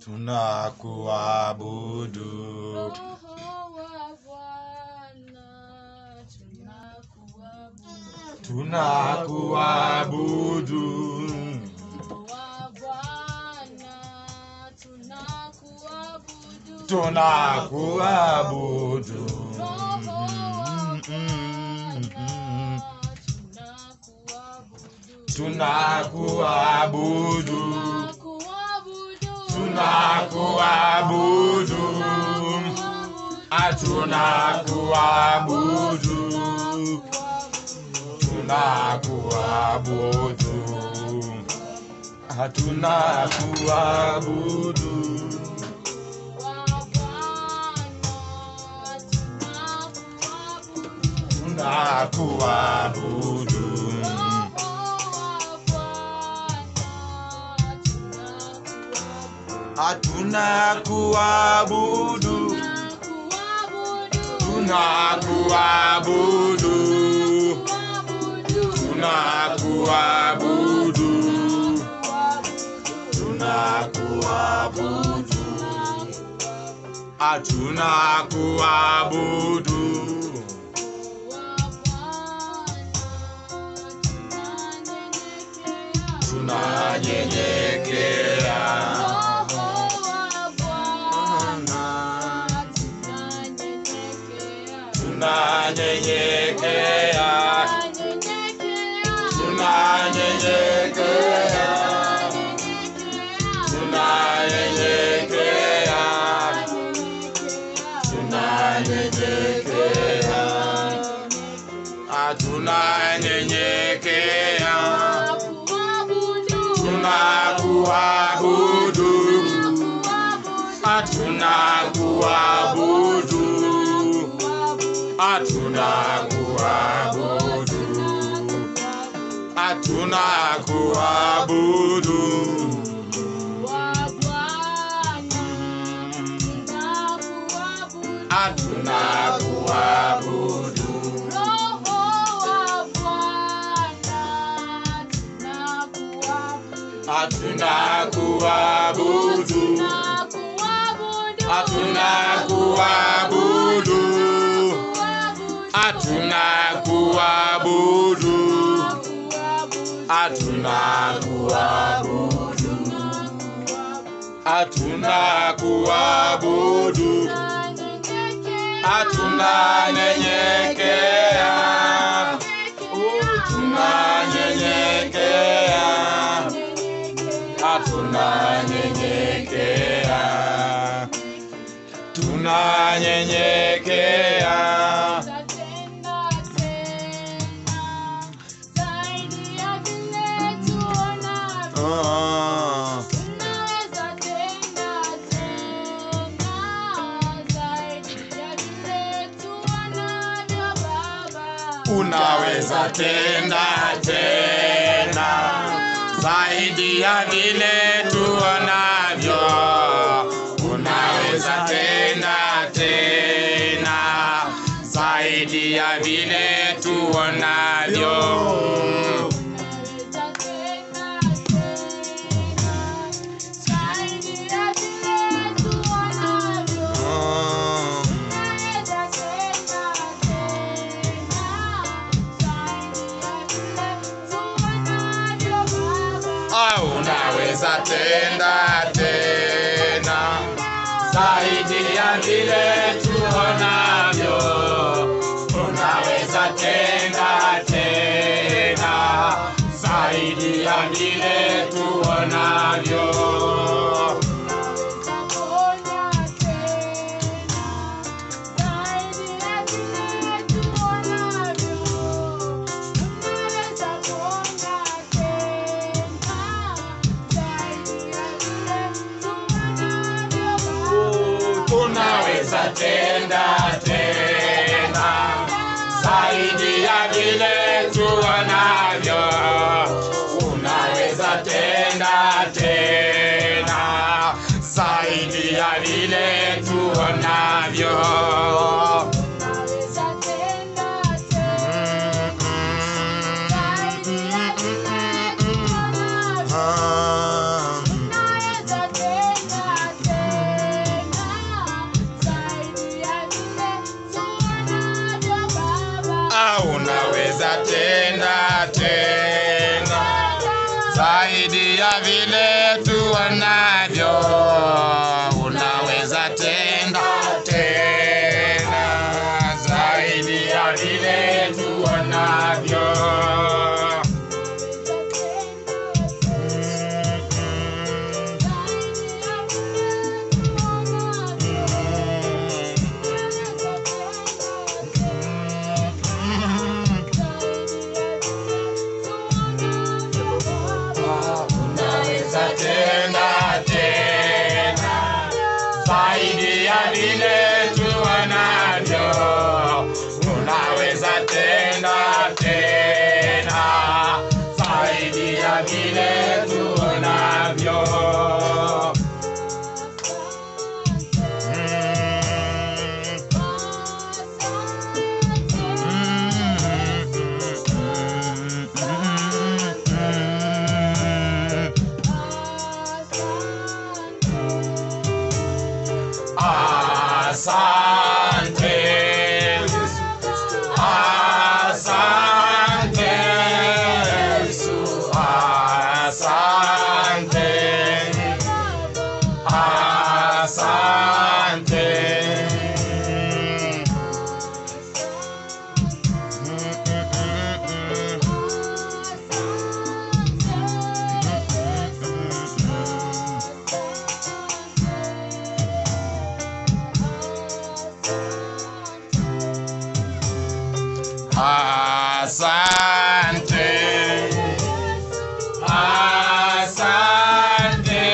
tunakuabudu Roho wa Bwana, tunakuabudu. tunakuabudu Roho wa Bwana, tunakuabudu. tunakuabudu Roho wa tunakuabudu tunakuabudu. Tunakuabudu. tunakuabudu atunakuabudu tunakuabudu atunakuabudu tunakuabudu atunakuabudu tunakuabudu tunakuabudu tunakuabudu atunakuabudu tunanyenyekea tunanyenyekea tunanyenyekea tunanyenyekea tunanyenyekea atunanyenyekea tunakuabudu atunakuabudu atunakuabudu atunakuabudu atunakuabudu atunakuabudu atunakuabudu atunakuabudu atunakuabudu atunakuabudu atunanyenyekea tunanyenyekea atunanyenyekea tunanyenyekea Ah, unaweza tenda tena zaidi ya vile tuonavyo unaweza tenda tena zaidi ya vile tuonavyo Ah, ah, unaweza tenda tena zaidi ya vile tuonavyo unaweza tenda tena zaidi ya vile tuonavyo unaweza tenda tena zaidi ya vile tuonavyo unaweza tenda tena zaidi ya vile tuonavyo Mm, mm, mm, mm, mm. Ah. zaidi ya vile tuonavyo, unaweza tenda tena zaidi ya vile tuonavyo. Unaweza tenda tena zaidi ya vile tuonavyo, unaweza tenda tena zaidi ya vile tuonavyo. Asante, asante, Yesu, asante, asante. Asante, asante,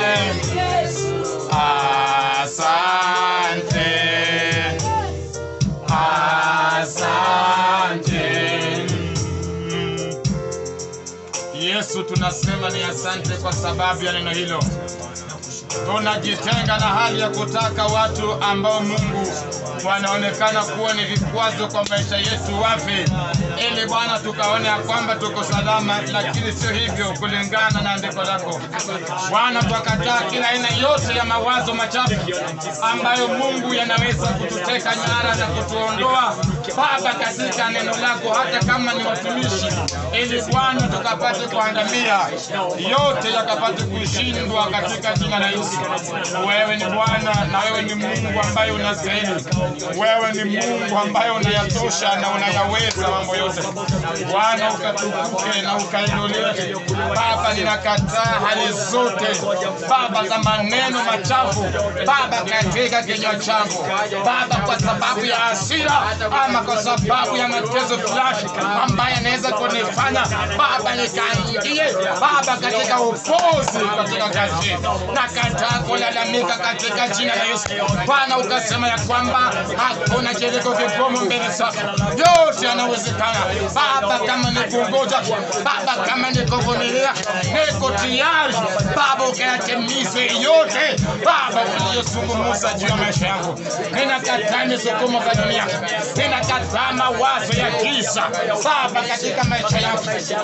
asante, asante. Yesu, tunasema ni asante kwa sababu ya neno hilo. Tunajitenga na hali ya kutaka watu ambao Mungu wanaonekana kuwa ni vikwazo kwa maisha yetu wafe, ili Bwana tukaone ya kwamba tuko salama, lakini sio hivyo kulingana na andiko lako Bwana. Twakataa kila aina yote ya mawazo machafu ambayo Mungu yanaweza kututeka nyara na kutuondoa Baba katika neno lako, hata kama ni watumishi, ili Bwana tukapate kuangamia, yote yakapate kushindwa katika jina la Yesu. Wewe ni Bwana na wewe ni Mungu ambaye unastahili. Wewe ni Mungu ambaye unayatosha na unayaweza mambo yote. Bwana ukatukuke na ukainuliwe. Baba, ninakataa hali zote Baba za maneno machafu Baba katika kinywa changu Baba, kwa sababu ya hasira ama kwa sababu ya mateso fulani ambaye anaweza kunifanya Baba nikaingie Baba katika upozi katika kazi nakataa kulalamika katika jina la Yesu. Bwana ukasema ya kwamba hakuna kiliko kigumu mbele zako, yote yanawezekana Baba. Kama ni kungoja Baba, kama ni kuvumilia, niko tayari Baba, ukayatimize yote Baba uliyozungumza juu ya maisha yangu. Ninakataa misukumo za dunia, ninakataa mawazo ya giza Baba katika maisha yangu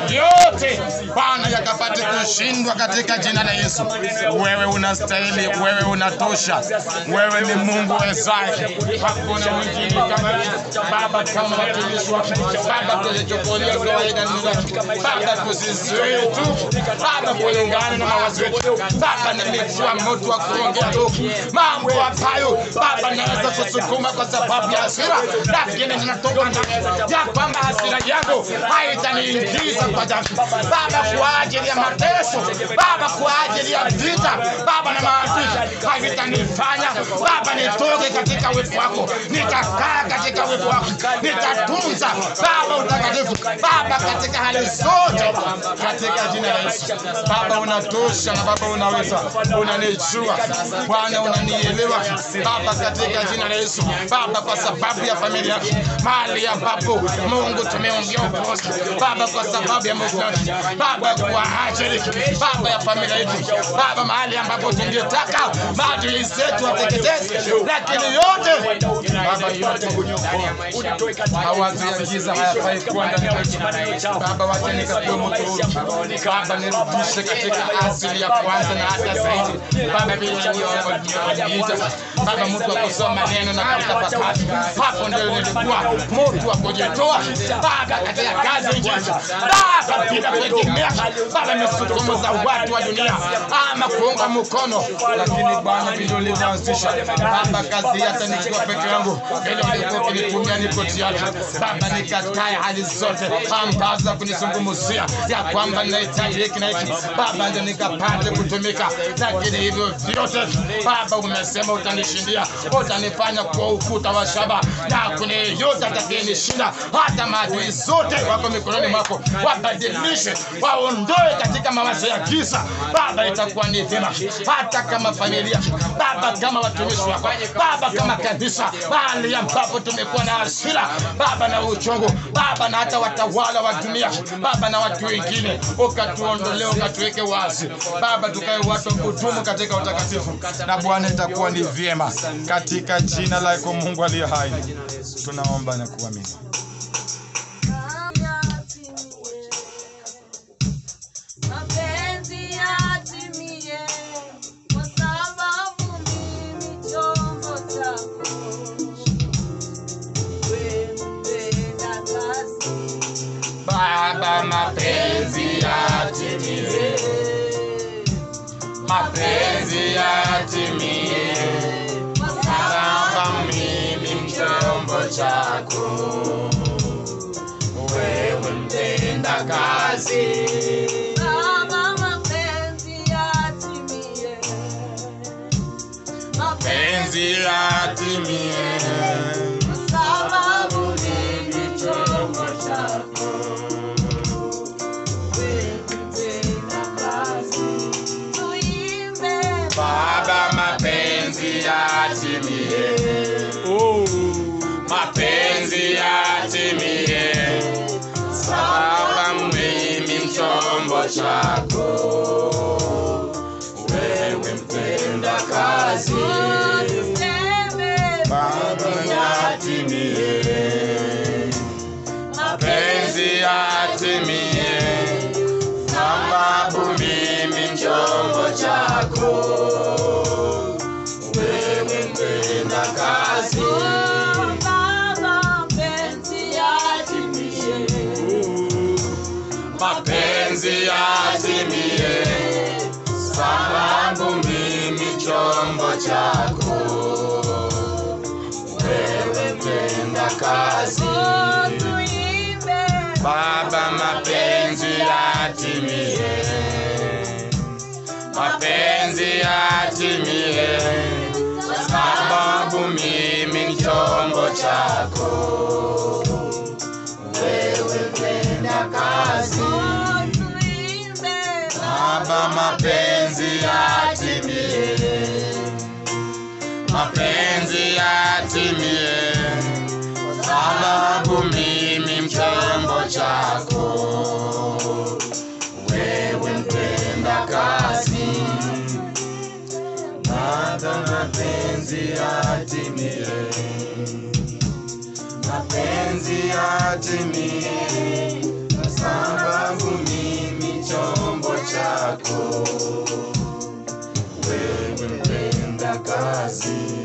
yote Bwana, yakapate kushindwa katika jina la Yesu. Wewe unastahili, wewe unatosha, wewe ni Mungu wezaye, hakuna mwingine kama wewe. Baba, kama watumishi wako Baba, tuzichukulia kawaida neno lako Baba, tusizuie tu Baba, kulingana na mawazo yetu Baba, nimekuwa moto wa kuongea tu mambo ambayo Baba naweza kusukuma kwa sababu ya hasira, lakini ninatoka ndani ya kwamba hasira yangu haitaniingiza kwa dhambi Baba, kwa ajili ya mateso Baba, kwa ajili ya vita Baba na maadui havitanifanya Baba nitoke katika uwepo wako, nitakaa katika uwepo wako, nitatunza Baba utakatifu Baba katika hali zote, katika jina la Yesu. Baba unatosha na Baba unaweza, unanijua Bwana, unanielewa Baba, katika jina la Yesu Baba, kwa sababu ya familia yako mahali ambapo Mungu tumeongea ukosi Baba, kwa sababu ya mauaji Baba, kwa ajili Baba ya familia yetu Baba, mahali ambapo tungetaka maadili zetu wateketeze lakini yote Baba, yote mawazo ya giza hayafai kuwa ndani yetu. Baba, wacha nikapewe moto huu. Baba, nirudishe katika asili ya kwanza na hata zaidi. Baba, vile ulivyoniita Baba, mtu wa kusoma neno na kutafakari, hapo ndio nilikuwa mtu wa kujitoa Baba katika kazi ya injili. Baba, bila kuegemea Baba misukumo za watu wa dunia ama kuunga mkono, lakini Bwana vile ulivyoanzisha Baba kazi hata nikiwa peke yangu, vile ulikuwa ukinitumia niko tayari Baba, nikatae hali zote ambazo za kunizungumzia ya kwamba ninahitaji hiki na hiki Baba, ndio nikapate kutumika, lakini hivyo vyote Baba umesema utanishindia, utanifanya kuwa ukuta wa shaba, na kuna yeyote atakayenishinda, hata maadui zote wako mikononi mwako, wabadilishe, waondoe katika mawazo ya giza Baba, itakuwa ni vyema, hata kama familia Baba, kama watumishi wako Baba, kama kanisa, mahali ambapo tumekuwa na hasira Baba na uchungu Baba, na hata watawala wa dunia Baba na watu wengine, ukatuondolee, ukatuweke wazi Baba, tukae watu kudumu katika utakatifu, na Bwana itakuwa ni vyema, katika jina lako Mungu aliye hai tunaomba na kuamini. Mapenzi yatimie, kwa sababu mimi chombo chako. Wewe mpenda kazi. Baba, mapenzi yatimie, mapenzi yatimie, Kwa Baba, mimi chombo chako, wewe mpenda kazi. Baba, mapenzi yatimie. Penzi yatimie, Kwa sababu mimi chombo chako. Wewe mpenda kazi. Tuimbe Baba, mapenzi yatimie, mapenzi yatimie, Baba, mimi mchombo chako, wewe mpenda kazi. Baba, yatimie, mapenzi yatimie, sababu mimi mchombo chako, wewe mpenda kazi. mapenzi yatimie, sababu mimi chombo chako, wewe mpenda kazi. Baba, mapenzi yatimie, mapenzi yatimie, sababu mimi ni chombo chako, wewe mpenda kazi. Baba, mapenzi yatimie, mapenzi yatimie, sababu mimi mchombo chako, wewe mpenda kazi. Baba, mapenzi yatimie, mapenzi yatimie, sababu mimi chombo chako, wewe mpenda kazi.